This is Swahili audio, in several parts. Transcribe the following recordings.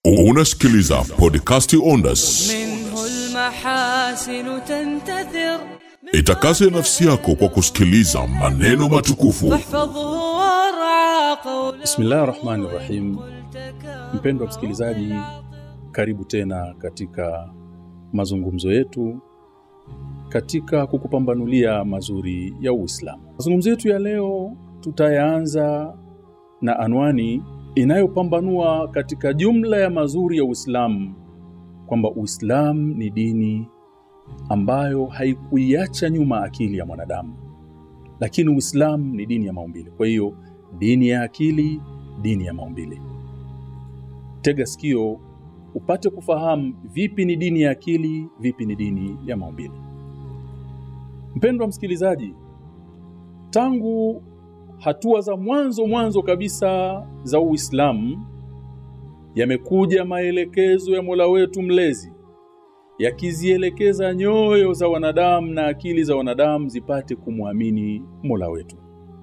Unasikiliza podcasti Ondas. منه المحاسن تنتثر Itakase nafsi yako kwa kusikiliza maneno matukufu واحفظه وارعى قول Bismillahi rahmani rahim. Mpendwa msikilizaji, karibu tena katika mazungumzo yetu katika kukupambanulia mazuri ya Uislamu. Mazungumzo yetu ya leo tutayaanza na anwani inayopambanua katika jumla ya mazuri ya Uislamu kwamba Uislamu ni dini ambayo haikuiacha nyuma akili ya mwanadamu, lakini Uislamu ni dini ya maumbile. Kwa hiyo dini ya akili, dini ya maumbile. Tega sikio upate kufahamu vipi ni dini ya akili, vipi ni dini ya maumbile. Mpendwa msikilizaji, tangu hatua za mwanzo mwanzo kabisa za Uislamu yamekuja maelekezo ya Mola wetu mlezi yakizielekeza nyoyo za wanadamu na akili za wanadamu zipate kumwamini Mola wetu.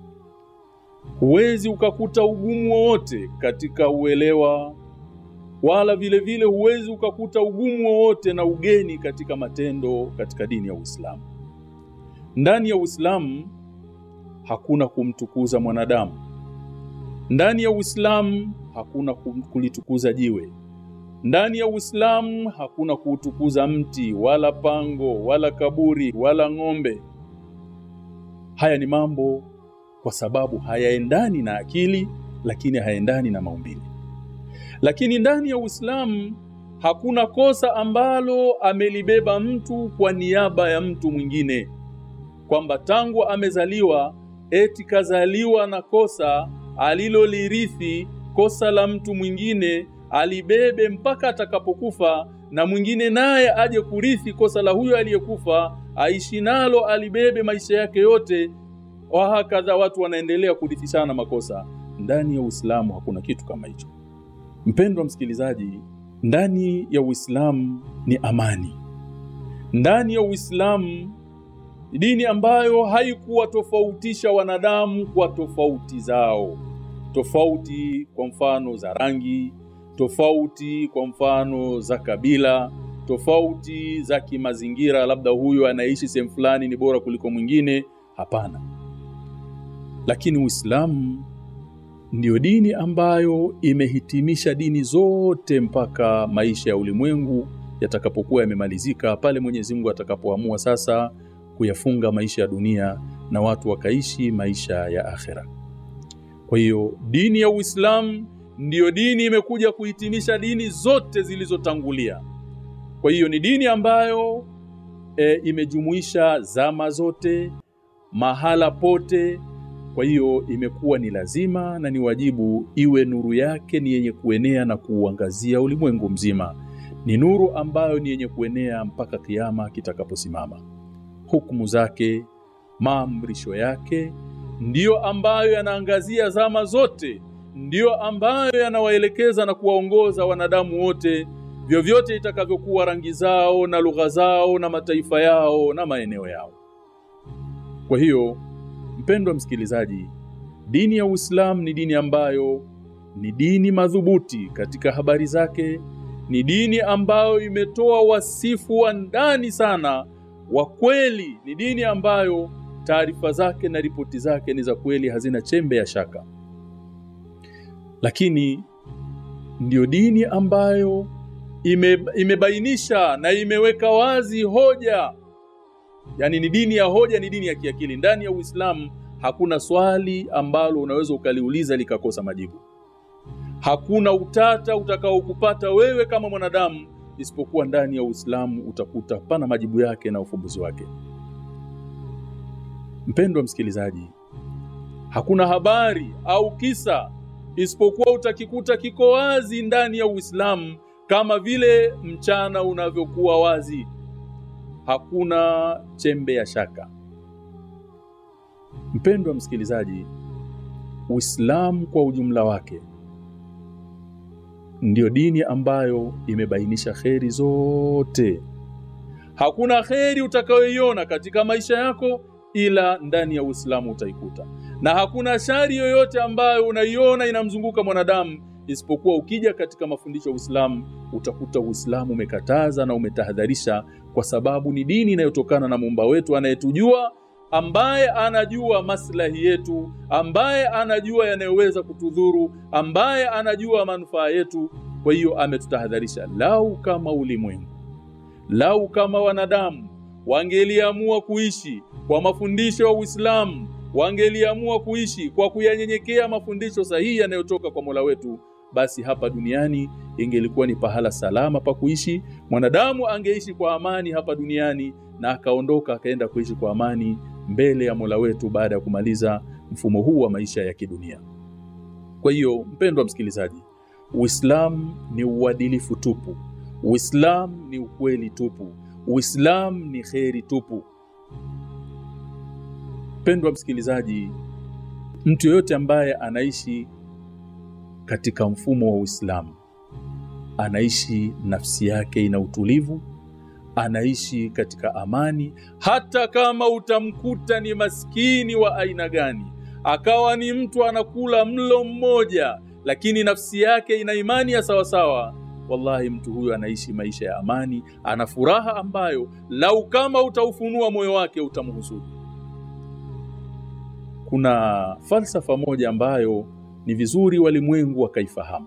Huwezi ukakuta ugumu wowote katika uelewa wala vile vile huwezi ukakuta ugumu wowote na ugeni katika matendo katika dini ya Uislamu. Ndani ya Uislamu hakuna kumtukuza mwanadamu. Ndani ya Uislamu hakuna kum- kulitukuza jiwe. Ndani ya Uislamu hakuna kuutukuza mti wala pango wala kaburi wala ng'ombe. Haya ni mambo kwa sababu hayaendani na akili, lakini hayaendani na maumbile. Lakini ndani ya Uislamu hakuna kosa ambalo amelibeba mtu kwa niaba ya mtu mwingine, kwamba tangu amezaliwa eti kazaliwa na kosa alilolirithi, kosa la mtu mwingine alibebe mpaka atakapokufa, na mwingine naye aje kurithi kosa la huyo aliyekufa, aishi nalo, alibebe maisha yake yote. Wahakadha, watu wanaendelea kurithishana makosa. Ndani ya Uislamu hakuna kitu kama hicho. Mpendwa msikilizaji, ndani ya Uislamu ni amani. Ndani ya Uislamu dini ambayo haikuwatofautisha wanadamu kwa tofauti zao, tofauti kwa mfano za rangi, tofauti kwa mfano za kabila, tofauti za kimazingira, labda huyu anaishi sehemu fulani ni bora kuliko mwingine. Hapana, lakini Uislamu ndiyo dini ambayo imehitimisha dini zote mpaka maisha ya ulimwengu yatakapokuwa yamemalizika, pale Mwenyezi Mungu atakapoamua sasa kuyafunga maisha ya dunia na watu wakaishi maisha ya akhera. Kwa hiyo dini ya Uislamu ndiyo dini imekuja kuhitimisha dini zote zilizotangulia. Kwa hiyo ni dini ambayo e, imejumuisha zama zote, mahala pote. Kwa hiyo imekuwa ni lazima na ni wajibu iwe nuru yake ni yenye kuenea na kuuangazia ulimwengu mzima. Ni nuru ambayo ni yenye kuenea mpaka kiama kitakaposimama. Hukumu zake, maamrisho yake ndiyo ambayo yanaangazia zama zote, ndiyo ambayo yanawaelekeza na kuwaongoza wanadamu wote, vyovyote itakavyokuwa rangi zao na lugha zao na mataifa yao na maeneo yao. Kwa hiyo mpendwa msikilizaji, dini ya Uislamu ni dini ambayo ni dini madhubuti katika habari zake, ni dini ambayo imetoa wasifu wa ndani sana wa kweli, ni dini ambayo taarifa zake na ripoti zake ni za kweli, hazina chembe ya shaka. Lakini ndiyo dini ambayo ime, imebainisha na imeweka wazi hoja Yaani ni dini ya hoja, ni dini ya kiakili. Ndani ya Uislamu hakuna swali ambalo unaweza ukaliuliza likakosa majibu. Hakuna utata utakaokupata wewe kama mwanadamu, isipokuwa ndani ya Uislamu utakuta pana majibu yake na ufumbuzi wake. Mpendwa msikilizaji, hakuna habari au kisa isipokuwa utakikuta kiko wazi ndani ya Uislamu, kama vile mchana unavyokuwa wazi hakuna chembe ya shaka. Mpendwa msikilizaji, Uislamu kwa ujumla wake ndiyo dini ambayo imebainisha kheri zote. Hakuna kheri utakayoiona katika maisha yako ila ndani ya Uislamu utaikuta, na hakuna shari yoyote ambayo unaiona inamzunguka mwanadamu isipokuwa ukija katika mafundisho ya Uislamu utakuta Uislamu umekataza na umetahadharisha, kwa sababu ni dini inayotokana na muumba wetu anayetujua, ambaye anajua maslahi yetu, ambaye anajua yanayoweza kutudhuru, ambaye anajua manufaa yetu. Kwa hiyo ametutahadharisha, lau kama ulimwengu, lau kama wanadamu wangeliamua kuishi kwa mafundisho ya Uislamu, wangeliamua kuishi kwa kuyanyenyekea mafundisho sahihi yanayotoka kwa Mola wetu, basi hapa duniani ingelikuwa ni pahala salama pa kuishi. Mwanadamu angeishi kwa amani hapa duniani na akaondoka akaenda kuishi kwa amani mbele ya Mola wetu baada ya kumaliza mfumo huu wa maisha ya kidunia. Kwa hiyo, mpendwa msikilizaji, Uislamu ni uadilifu tupu. Uislamu ni ukweli tupu. Uislamu ni kheri tupu. Mpendwa msikilizaji, mtu yoyote ambaye anaishi katika mfumo wa Uislamu anaishi nafsi yake ina utulivu, anaishi katika amani, hata kama utamkuta ni maskini wa aina gani, akawa ni mtu anakula mlo mmoja, lakini nafsi yake ina imani ya sawasawa Wallahi, mtu huyu anaishi maisha ya amani, ana furaha ambayo lau kama utaufunua moyo wake utamhusudu. Kuna falsafa moja ambayo ni vizuri walimwengu wakaifahamu.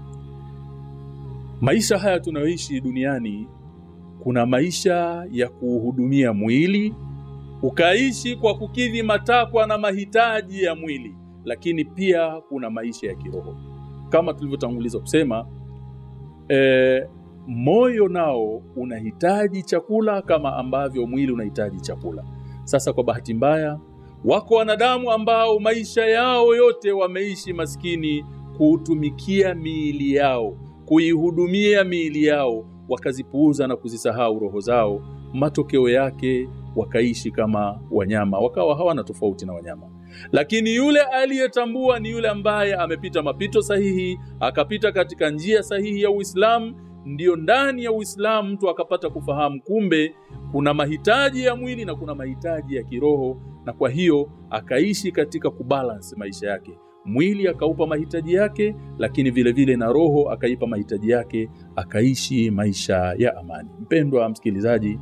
Maisha haya tunayoishi duniani, kuna maisha ya kuuhudumia mwili, ukaishi kwa kukidhi matakwa na mahitaji ya mwili, lakini pia kuna maisha ya kiroho kama tulivyotanguliza kusema. E, moyo nao unahitaji chakula kama ambavyo mwili unahitaji chakula. Sasa kwa bahati mbaya, wako wanadamu ambao maisha yao yote wameishi maskini, kuutumikia miili yao, kuihudumia miili yao, wakazipuuza na kuzisahau roho zao. Matokeo yake wakaishi kama wanyama, wakawa hawana tofauti na wanyama. Lakini yule aliyetambua ni yule ambaye amepita mapito sahihi, akapita katika njia sahihi ya Uislamu. Ndiyo ndani ya Uislamu mtu akapata kufahamu kumbe kuna mahitaji ya mwili na kuna mahitaji ya kiroho, na kwa hiyo akaishi katika kubalance maisha yake. Mwili akaupa mahitaji yake, lakini vile vile na roho akaipa mahitaji yake, akaishi maisha ya amani. Mpendwa msikilizaji,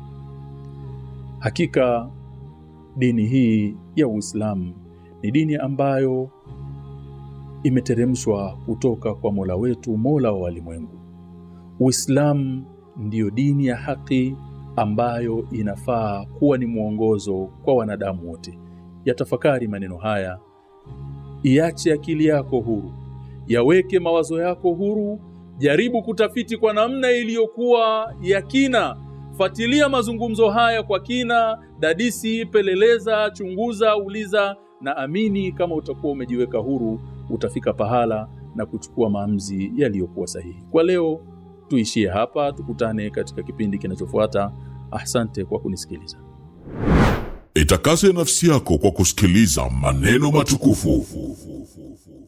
hakika dini hii ya Uislamu ni dini ambayo imeteremshwa kutoka kwa Mola wetu, Mola wa walimwengu. Uislamu ndiyo dini ya haki ambayo inafaa kuwa ni mwongozo kwa wanadamu wote. Yatafakari maneno haya, iache akili yako huru, yaweke mawazo yako huru, jaribu kutafiti kwa namna iliyokuwa ya kina. Fuatilia mazungumzo haya kwa kina, dadisi, peleleza, chunguza, uliza, na amini, kama utakuwa umejiweka huru, utafika pahala na kuchukua maamuzi yaliyokuwa sahihi. Kwa leo tuishie hapa, tukutane katika kipindi kinachofuata. Asante kwa kunisikiliza. Itakase nafsi yako kwa kusikiliza maneno matukufu